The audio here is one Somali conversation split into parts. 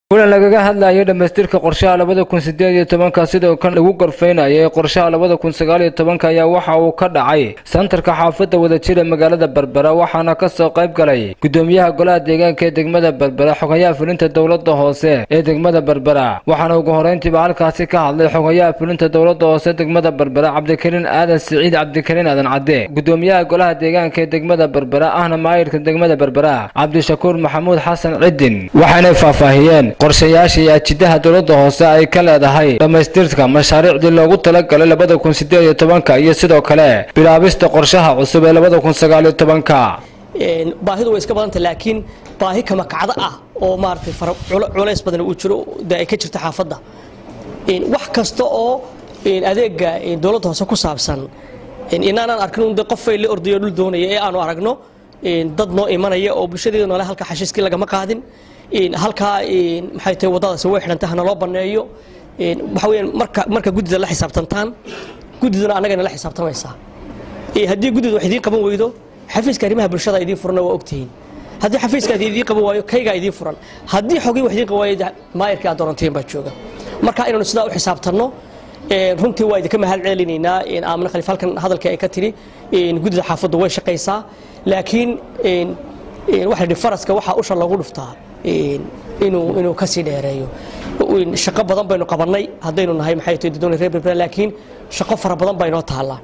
kulan lagaga hadlayay dhammaystirka qorshaha labada kun sideed iyo tobanka sidoo kan lagu gorfaynayay qorshaha labada kun sagaal iyo tobanka ayaa waxa uu ka dhacay santarka xaafadda wadajira magaalada berbera waxaana kasoo qayb galay gudoomiyaha golaha deegaanka ee degmada berbera xogayaha fulinta dowlada hoose ee degmada berbera waxaana ugu horeyntiiba halkaasi ka hadlay xogayaha fulinta dowlada hoose degmada berbera cabdikariin aadan siciid cabdikariin aadan cadde gudoomiyaha golaha deegaanka ee degmada berbera ahna maayirka degmada berbera cabdishakuur maxamuud xasan cidin waxaanay faahfaahiyeen qorshayaasha iyo ajidaha dowladda hoose ay ka leedahay dhammaystirka mashaariicdii loogu talagalay labada kun sideed iyo tobanka iyo sidoo kale bilaabista qorshaha cusub ee labada kun sagaal iyo tobanka baahidu way iska badanta laakiin baahi kama kacdo ah oo maaragtay culays badan uu jiro ay ka jirto xaafadda wax kasta oo adeega dowladda hoose ku saabsan inaanaan arkin de qofay la ordayo dhul doonaya ee aanu aragno dad noo imanaya oo bulshadeeda noole halka xashiiskii lagama qaadin halkaa maxay tahay waddadaasi way xidhantay hana loo banneeyo waxa weeyaan marka marka guddida la xisaabtantaan guddiduna annagana la xisaabtamaysaa haddii guddida wax idiin qaban weydo xafiiska arrimaha bulshada idiin furana waa ogtihiin haddii xafiiskaad idiin qaban waayo kaygaa idiin furan haddii xogii wax idiin qaban waayo maayirkii aad dooranteen baa jooga marka inaynu sidaa u xisaabtanno runtii waa idinka mahad celinaynaa aamina khaliif halkan hadalkii ay ka tiri guddida xaafaddu way shaqaysaa laakiin waxa la faraska waxaa usha lagu dhuftaa inuu inuu ka sii dheereeyo shaqo badan baynu qabannay haddaynu nahay maxay tahay dadweyne reer berbera laakiin shaqo fara badan baa inoo taallaa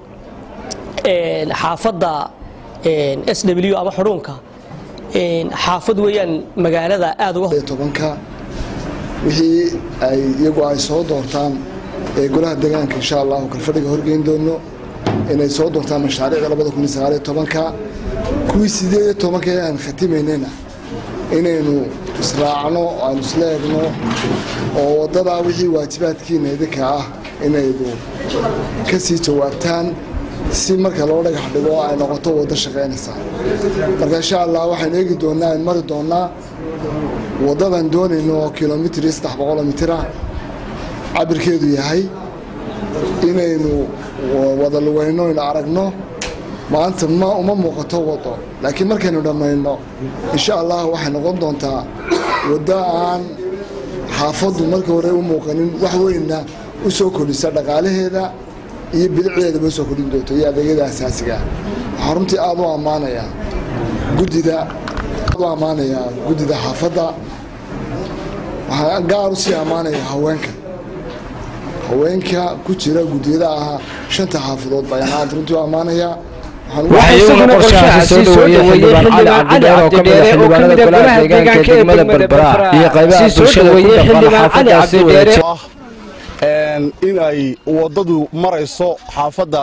xaafadda s w ama xudhuunka xaafad weeyaan magaalada aad uga tobanka wixii ay iyagu ay soo doortaan ee golaha deegaanka insha allahu kalfadhiga horgeyn doono inay soo doortaan mashaariicda labada kun iyo sagaal iyo tobanka kuwii sideed iyo tobanka ee aan khatimaynayna inaynu israacno aynu isla egno oo waddadaa wixii waajibaadkiina idinka ah inaydu ka sii jawaabtaan si marka loo dhagax dhigo ay noqoto waddo shaqaynaysaa marka insha allah waxaynu eegi doonnaa aynu mari doonnaa waddadan doonayno oo kilomitr iyo saddex boqoloo mitira cabirkeedu yahay inaynu wada lugayno aynu aragno maanta ma uma muuqato waddo laakiin markaynu dhammayno insha allah waxay noqon doontaa waddo aan xaafaddu markii hore u muuqanin wax weynna u soo kordhisa dhaqaalaheeda iyo bilicdeedaba usoo kordhin doonto iyo adeegyada asaasiga waxaan runtii aad u ammaanayaa guddida aad u ammaanayaa guddida xaafadda waxaan gaar u sii ammaanayaa haweenka haweenka ku jira guddiyada ahaa shanta xaafadood baa aad runtii u ammaanayaa waxaa iyaguna qorshahaasi soo dhaweeyey xildhibaan cali cabdidheer oo ka mida xildhibaanada golaha deegaanka ee degmada berbera iyo qaybaha bulshada ku dhaqan xaafadaasi wadajir in ay waddadu marayso xaafadda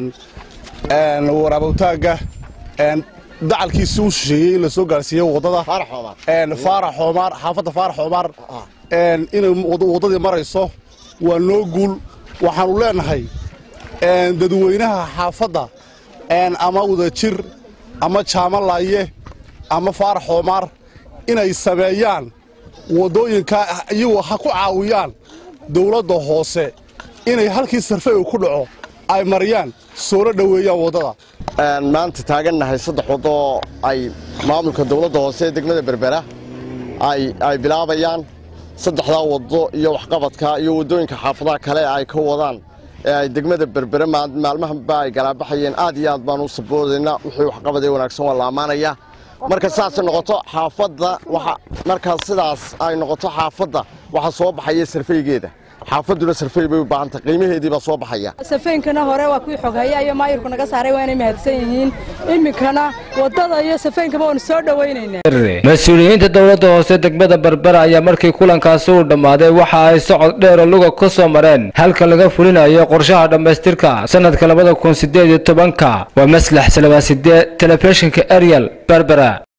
waraabowtaagga dacalkiisi u shisheeyey in la soo gaarsiiyo waddada faarax xoomaar xaafadda faarax xoomaar inay waddadii marayso waa noo guul waxaannu leenahay dadweynaha xaafadda ama wadajir ama jaamalaaye ama faarax xoomaar inay sameeyaan waddooyinka iyagu ha ku caawiyaan dawladda hoose inay halkii sarfey ku dhaco ay mariyaan soola dhoweeyaan waddada maanta taagannahay saddex waddo ay maamulka dawladda hoose ee degmada berbera ay bilaabayaan saddexdaa waddo iyo waxqabadka iyo waddooyinka xaafadaha kale ay ka wadaan ee ay degmada berbere maalmahanba ay galaabaxayeen aad iyo aad baan u saboodaynaa wixii waxqabad ee wanaagsan waa la ammaanaya marka sidaasay noqoto xaafadda markaa sidaas ay noqoto xaafadda waxaa soo baxaya sarfeygeeda xaafadduna sarfey bay u baahanta qiimaheedii baa soo baxaya safeynkana hore waa kuwii xoghaya iyo maayirku naga saaray waa inay mahadsan yihiin iminkana waddada iyo safeynkaba waanu soo dhowaynaynaa mas-uuliyiinta dowladda hoose degmada berbera ayaa markii kulankaasi uu dhammaaday waxa ay socod dheero luga ku soo mareen halka laga fulinayo qorshaha dhammaystirka sanadka labada kun sideed iyo tobanka waa maslax salawaasidee telefishinka ariel berbera